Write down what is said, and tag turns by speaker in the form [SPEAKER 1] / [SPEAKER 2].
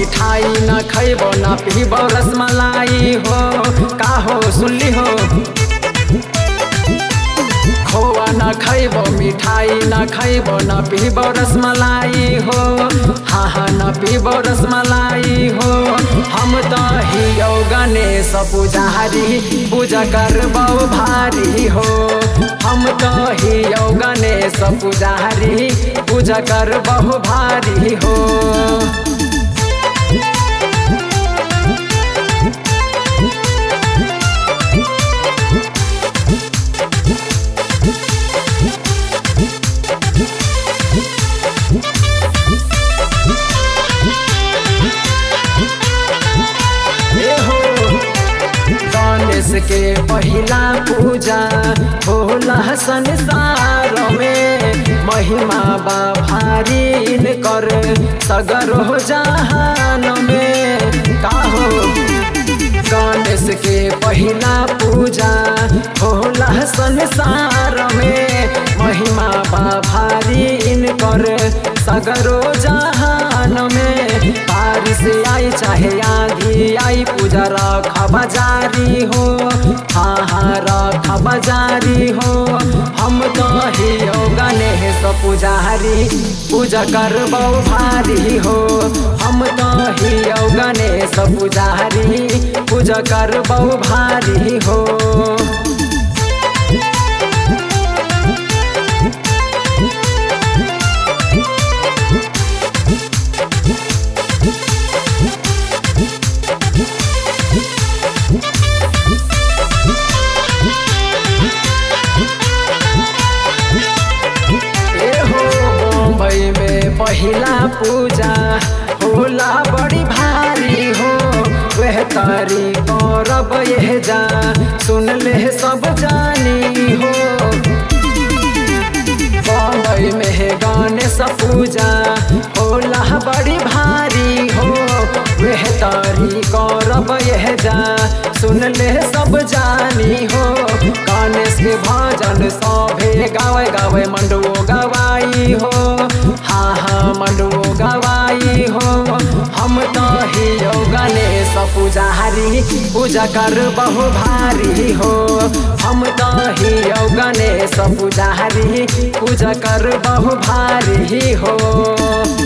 [SPEAKER 1] मिठाई न खैबो न पीबो रसमलाई हो का हो सुनली हो खोआ न खैबो मिठाई न खैबो न पीबो रसमलाई हो हाँ हाँ न पीबो रसमलाई हो हम तो हियो गणेश पुजारी पूजा करबो भारी हो हम तो हियो गणेश पुजारी पूजा करबो भारी हो ए हो गणेश के पहिला पूजा होला संसार में महिमा बा भारी कर सगरो जहान में का हो गणेश के पहिला पूजा होला संसार में महिमा बा भारी कर सगरो जहान में बारिश आई चाहे आंधी आई पूजा रखब जारी हो हाँ हाँ रखब जारी हो हम तो हियो गणेश पुजारी पूजा करबो भारी हो हम तो हियो गणेश पुजारी पूजा करबो भारी हो ए हो बम्बई में पहिला पूजा होला बड़ी भारी हो वह तारी गौरब यह जा सुन ले सब जानी हो बम्बई में है गणेश पूजा होला बड़ी भारी हो वह तारी गौरब यह जा सुन ले सब जानी हो गणेश के भजन सभे गावे गावे मंडुओ गवाई हो हाँ हाँ मंडुओ गवाई हो हम तो हियो गणेश पुजारी पूजा कर बहु भारी हो हम तो हियो गणेश पुजारी पूजा कर बहु भारी हो